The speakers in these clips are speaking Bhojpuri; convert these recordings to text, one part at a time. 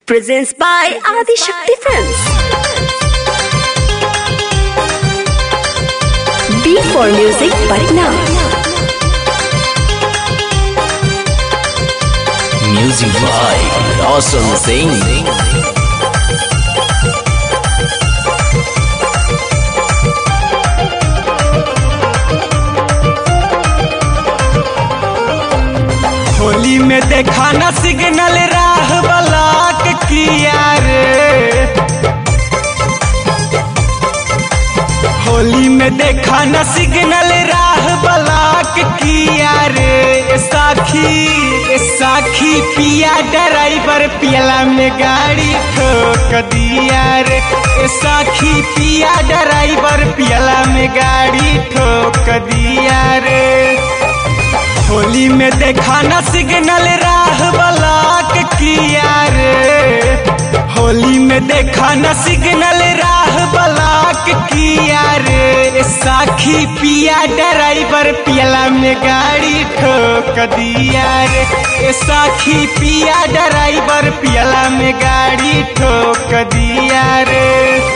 presents by Adi Shakti Films. B for Music Patna. Music by Awesome Singh. Holi में देखा न सिग्नल राह ब्लॉक किया रे होली में देखा न सिग्नल राह ब्लॉक किया रे साखी साखी पिया ड्राइवर पियला में गाड़ी ठोक दिया रे साखी पिया ड्राइवर पियला में गाड़ी ठोक दिया रे होली में देखा न सिग्नल राह ब्लॉक किया रे होली में देखा न सिग्नल राह ब्लॉक किया रे साखी पिया ड्राइवर पियला में गाड़ी ठोक दिया रे साखी पिया ड्राइवर पियला में गाड़ी ठोक दिया रे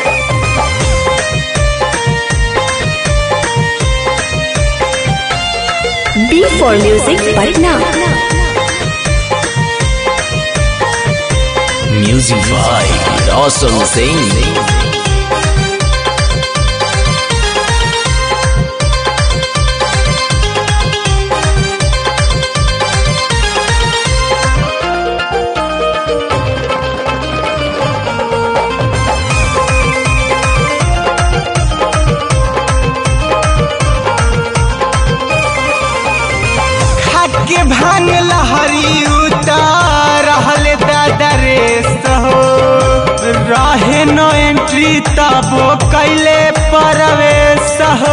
B for Music Patna. Music by Awesome Singh. खाके भांग लहरी उतार रहल दादा रे सहो रहे नो एंट्री तबो कैले परवेश हो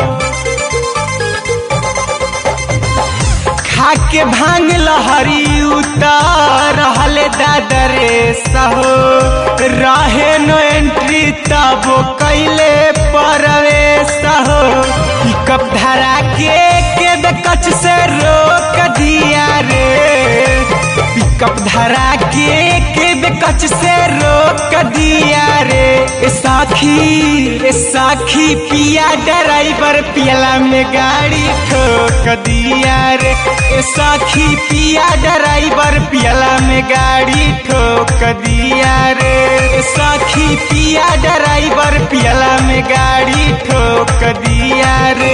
खाके भांग लहरी उतार रहल दादा रे सहो रहे नो एंट्री तबो कैले परवेश हो पिकअप धरा के के बेकच से रोक दिया रे पिकअप धरा के के बेकच से रोक दिया रे ए साखी ए साखी पिया ड्राइवर पियला में गाड़ी ठोक दिया रे ए साखी पिया ड्राइवर पियला में गाड़ी ठोक दिया रे ए साखी पिया ड्राइवर पियला में गाड़ी ठोक दिया रे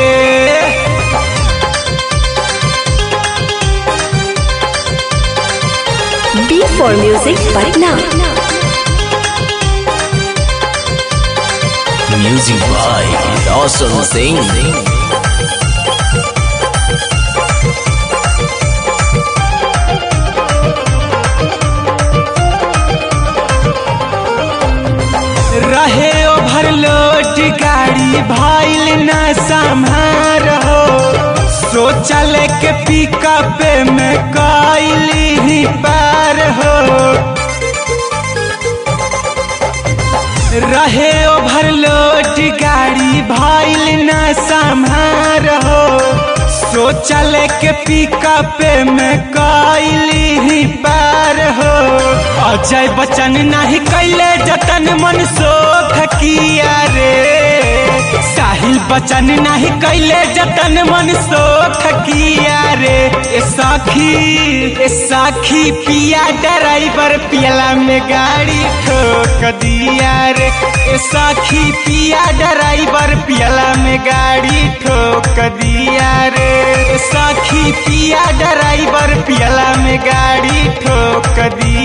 B for Music Patna. Music by Awesome Singh. रहे ओवरलोड गाड़ी भाईल न संभार हो सोचल के पिकअप में कैली ही पार हो रहे ओवरलोड गाड़ी भाईल न संभार हो सोचल के पिकअप में कैली ही पार हो अजय बच्चन नहीं कैले जतन मन सोख किया रे साहिल बच्चन नहीं कैले जतन मन सोख किया रे ए साखी ए साखी पिया ड्राइवर पियला में गाड़ी ठोक दिया रे ए साखी पिया ड्राइवर पियला में गाड़ी ठोक दिया रे ए साखी पिया ड्राइवर पियला में गाड़ी ठोक दिया